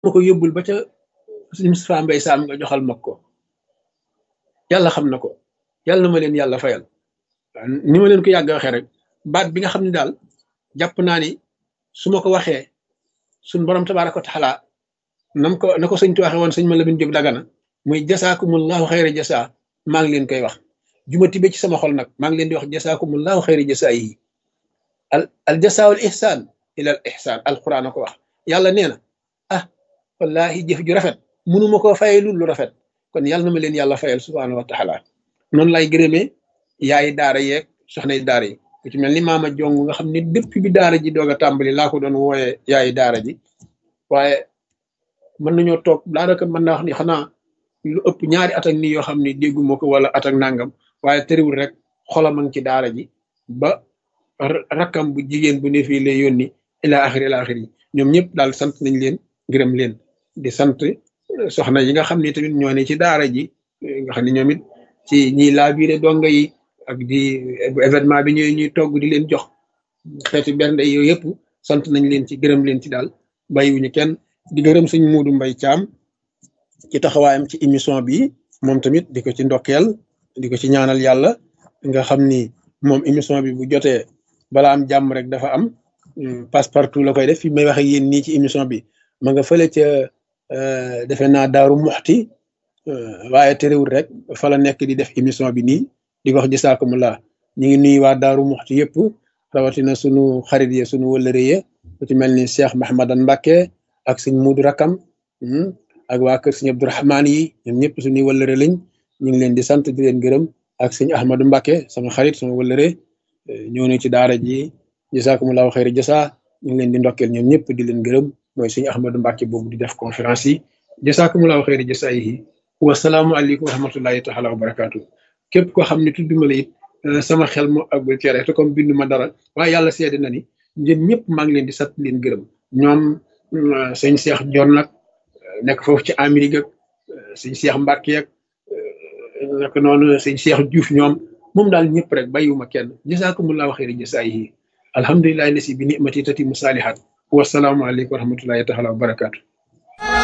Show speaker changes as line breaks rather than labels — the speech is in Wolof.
ma ko yóbbul ba ca suñu Moustapha Mbay Saam nga joxal ma ko yàlla xam na ko yàlla na ma leen yàlla fayal ni ma leen ko yàgg waxee rek baat bi nga xam ne daal jàpp naa ni su ma ko waxee suñ borom tabaaraka wa taala nam ko na ko sëñ tu waxee woon sëñ ma la bin jóg dagana muy jasaakumullahu xayra jasa maa ngi leen koy wax juma tibe ci sama xol nag maa ngi leen di wax jasaakumullahu xayra jasa yi al al jasaawul ihsaan ila al ihsaan alquran a ko wax yàlla nee na ah wallahi jëf ju rafet mënuma koo fayee lu lu rafet kon yàlla na ma leen yàlla fayal subhaanahu wa taala noonu lay gërëmee yaayi daara yeeg soxna yi daara yi ku ci mel ni maama jong nga xam ne depuis bi daara ji doog a tàmbali laa ko doon wooyee yaayi daara ji waaye mën nañoo toog daanaka mën naa wax ni xanaa lu ëpp ñaari at ak nii yoo xam ne dégguma ko wala at ak nangam waaye tëriwul rek xolam a ngi ci daara ji ba rakkam bu jigéen bu ne fii lay yónni ila axiri ila axiri ñoom ñëpp daal sant nañ leen gërëm leen di sant soxna yi nga xam ne tamit ñoo ne ci daara ji nga xam ne ñoom it ci ñiy laabiire donga yi ak di événement bi ñooy ñuy togg di leen jox xeeti bernde yooyu yëpp sant nañ leen ci gërëm leen ci daal bàyyiwuñu kenn di gërëm suñ muudu mbay caam ci taxawaayam ci émission bi moom tamit di ko ci ndokkeel di ko ci ñaanal yàlla nga xam ni moom émission bi bu jotee bala am jàmm rek dafa am passe partout la koy def fi may waxe yéen nii ci émission bi ma nga fële ca defe naa daaru muxti waaye terewul rek fa la nekk di def émission bi nii di wax jisaakumulaa ñu ngi nuyu waa daaru muxti yëpp rawatina sunu xarit ye sunu wëllëre ye ku ci mel ni Cheikh Mahamadan Mbacke ak suñ muudu rakam ak waa kër suñu Abdourahmaan yi ñoom ñëpp suñuy wëllëre lañ ñu ngi leen di sant di leen gërëm ak suñu Ahmadou Mbacke sama xarit sama wëllëre ñëw na ci daara ji jisaakumulaahu xayri jasa ñu ngi leen di ndokkeel ñoom ñëpp di leen gërëm mooy suñu Ahmadou Mbacke boobu di def conférence yi jisaakumulaahu xayri jasa yi wasalaamualeykum wa rahmatullahi taala wa barakaatu képp koo xam ne tudduma la it sama xel moo àggul ci rek te comme bindu ma dara waaye yàlla seede na ni ñun ñëpp maa ngi leen di sant leen gërëm ñoom sëñ Cheikh Jon nag nekk foofu ci Amérique ak sëñ Cheikh Mbacke ak naka noonu sëñ Cheikh Diouf ñoom moom daal ñëpp rek bàyyiwuma kenn jasaakumullahu xayri jasaayihi alhamdulilahi lasi bi nimati tati mu saalihat wasalaamualeykum wa rahmatullahi taala wa barakaatu